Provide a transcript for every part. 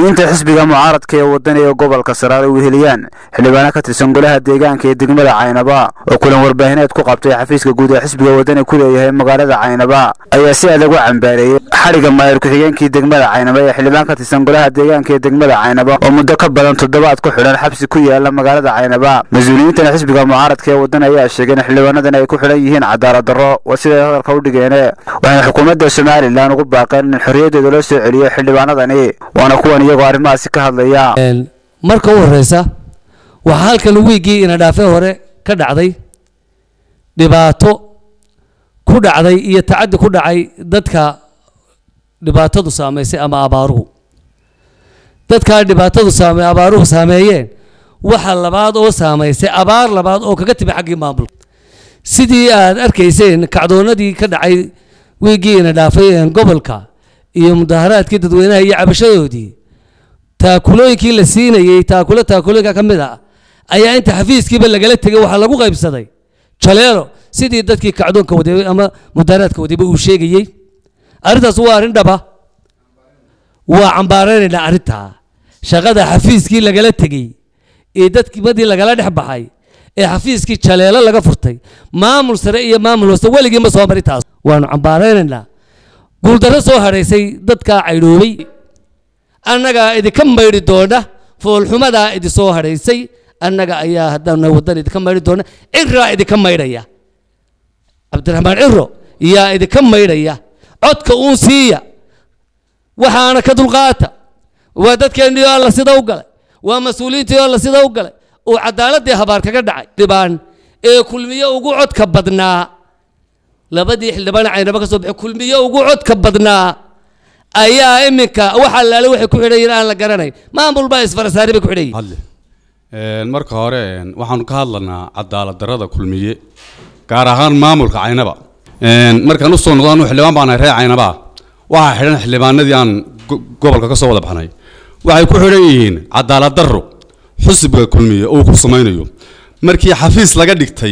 mas-uuliyiinta xisbiga mucaaradka ee wadani ee gobolka saraar ay weheliyaan xildhibaano ka tirsan golaha deegaanka ee degmada caynaba oo kulan warbaahineed ku qabtay xafiiska guud ee xisbiga wadani ku leeyahay magaalada caynaba ayaa si adag u cambaareeyey xadhigga maayir ku-xigeenkii degmada caynaba ee xildhibaan ka tirsan golaha deegaanka ee degmada caynaba oo muddo ka badan toddobaad ku xidhan xabsi ku yaala magaalada caynaba mas-uuliyiintan xisbiga mucaaradka ee wadani ayaa sheegay in xildhibaanadan ay ku xidhan yihiin cadaalad darro waa siday hadalka u dhigeene waxayna xukuumadda somalilan ugu baaqeen in xorriyaddeeda loo soo celiyo xildhibaanadani waana kuwan iyagoo arrimahaasi ka hadlaya marka u horeysa waxaa halkan wiiggii ina dhaafe hore ka dhacday dhibaato ku dhacday iyo tacaddi ku dhacay dadka dhibaatadu saameysay ama abaaruhu dadkaa dhibaatadu saame abaaruhu saameeyeen waxa labaad oo saameysay abaar labaad oo kaga timi xaggii maamulka sidii aad arkayseen kacdoonadii ka dhacay wiiggii ina dhaafay gobolka iyo mudaharaadkii dadweynaha iyo cabashadoodii taakulooyinkii la siinayey taakulo taakulooyinka ka mid ah ayaa inta xafiiskiiba lagala tegay waxaa lagu qaybsaday jaleelo sidii dadkii kacdoonka waday ama mudaharaadka wadayba uu sheegayey arrintaas waa arrin dhaba waa cambaaraynaynaa arrintaa shaqada xafiiskii lagala tegey ee dadkimadii lagala dhex baxay ee xafiiskii jaleelo laga furtay maamul sare iyo maamul hoose weligii ma soo mari taas waanu cambaaraynaynaa guuldarro soo hadhaysay dadkaa caydhoobay annagaa idinka maydhi doona foolxumadaa idin soo hadhaysay annaga ayaa haddana waddan idinka maydhi doona ciraa idinka maydhaya cabdiraxmaan ciro yaa idinka maydhaya codka uun siiya waxaana ka dulqaata waa dadkeennii oo alla sida u galay waa mas-uuliyiintii oo alla sida u galay uu cadaaladii habaar kaga dhacay dhibaan ee kulmiye ugu codka badnaa labadii xildhibaan caynaba ka soo baxay kulmiye ugu codka badnaa ayaa iminka waxa laale waxay ku xidhan yihiin aan la garanayn maamul baa isfarasaari bay ku xidhan yihiin marka hore waxaanu ka hadlanaa cadaalad darrada kulmiye gaar ahaan maamulka caynaba markaan usoo noqdo anu xildhibaan baan ahay reer caynaba waxaa xidhan xildhibaanadii aan gobolka ka soo wada baxnay waxay ku xidhan yihiin cadaalad darro xusbiga kulmiye uu ku samaynayo markii xafiis laga dhigtay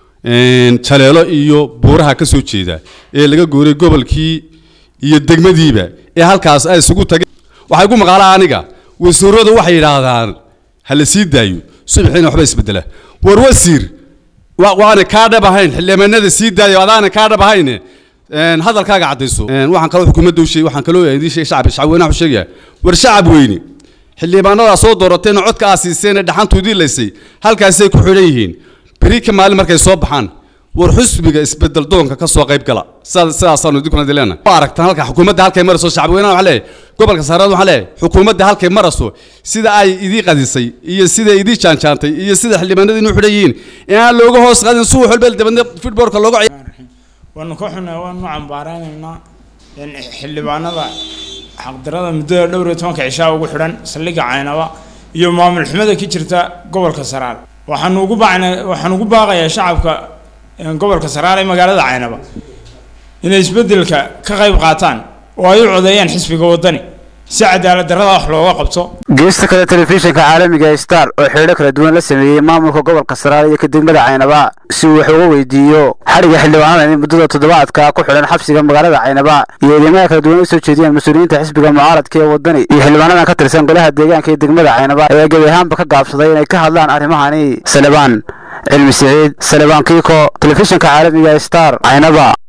jaleelo iyo buuraha ka soo jeeda ee laga gooray gobolkii iyo degmadiiba ee halkaas ay isugu tageen waxay ku maqaalaa aniga wasiiradu waxay yidhaahdaan ha la sii daayo subaxiina waxba isbedela war wasiir waana kaa dhab ahayn xildhibaanada sii daayo adaana kaa dhab ahayn hadalkaaga caddayso waxaan kaloo xukuumadda u sheegay waxaan kaloo idiin sheegay shacab shacab weynaha u sheegaya war shacab weyne xildhibaanadaa soo doorateen oo codka aa siiseen ee dhaxantu idiin laysay halkaasay ku xidhan yihiin beri ka maalin markay soo baxaan war xusbiga isbedel doonka ka soo qayb gala sidaasaanu idinkuna dileena waa aragtaan halka xukuumadda halkay marayso shacabweynaha waxaa leeyahay gobolka saareed waxaa leeyahay xukuumadda halkay marayso sida ay idii qadisay iyo sida idii jaanjaantay iyo sida xildhibaanada inuu xidhan yihiin in aan looga hoos qadin subax walba dabadna fitboorka looga waanu ka xunay waanu cambaaraynaynaa xildhibaanada xaqdarada muddada dhowr iyo tobanka cishaa ugu xidhan saldhigga caynaba iyo maamul xumada ka jirta gobolka saraar waxaanu ugu baacnay waxaan ugu baaqayaa shacabka gobolka saraar ee magaalada caynaba inay isbeddelka ka qayb qaataan oo ay u codeeyaan xisbiga waddani si cadaalad darrada wax looga qabto geesta kale telefishinka caalamiga star oo xeedho kala duwan la sameeyey maamulka gobolka saraar iyo ka degmada caynaba si uu wax uga weydiiyo xadhigga xildhibaanadan muddada toddobaadka ku xidhan xabsiga magaalada caynaba iyo eedeymaha kala duwan u soo jeediyeen mas-uuliyiinta xisbiga mucaaradka ee wadani iyo xildhibaanadan ka tirsan golaha deegaanka ee degmada caynaba ayaa gebi ahaanba ka gaabsaday inay ka hadlaan arrimahani salebaan cilmi siciid salebaan kiiko telefishinka caalamiga star caynaba